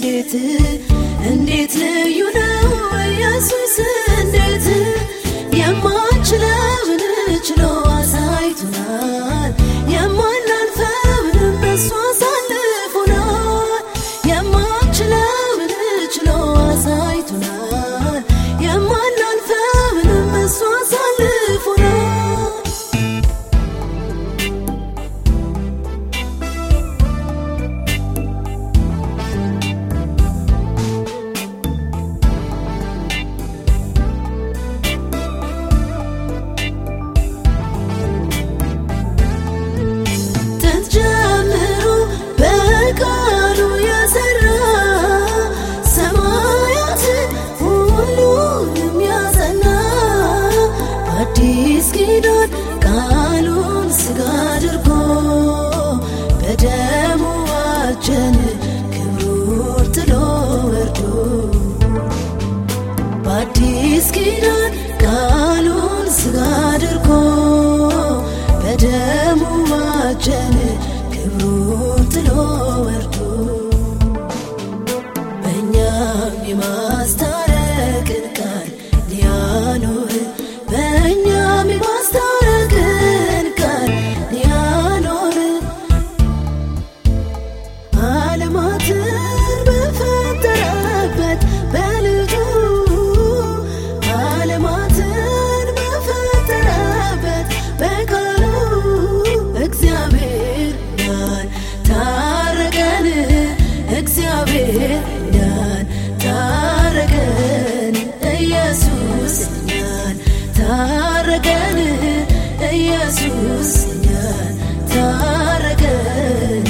እንዴት እንዴት ልዩ ነው ኢየሱስ እንዴት የማንችለውን ችሎ አሳይቶናል የማናልፈውንም በሱ አሳልፎናል የማንችለውን ችሎ አሳይቶናል የማናልፈውንም በሱ አሳልፎናል ጥንት ጀምሮ በቃሉ የሰራ ሰማያትን ሁሉንም ያጸና አዲስ ኪዳን ቃሉን ሥጋ አድርጎ በደሙ ዋጀን ክብሩን ጥሎ ወርዶ በአዲስ ኪዳን ቃሉን ሥጋ አድርጎ በደሙ ዋጀን ክብሩን ጥሎ ወርዶ በእኛም የማስታረቅን ቃል ሊያኖር በእኛም የማስታረቅን ቃል ሊያኖር ዓለማትን በፈጠረበት በልጁ ዓለማትን በፈጠረበት በቃሉ እግዚአብሔር እኛን ታረቀን እግዚአብሔር እኛን ታረቀን ኢየሱስ እኛን ታረቀን ኢየሱስ እኛን ታረቀን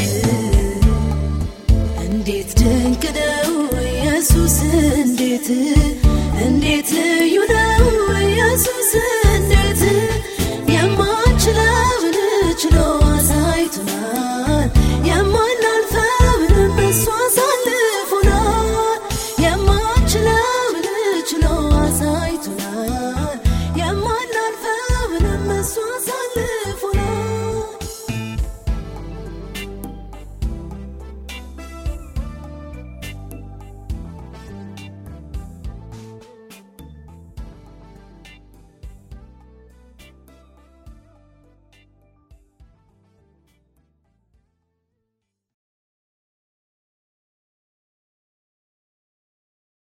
እንዴት ድንቅ ነው ኢየሱስ እንዴት እንዴት ልዩ ነው ኢየሱስ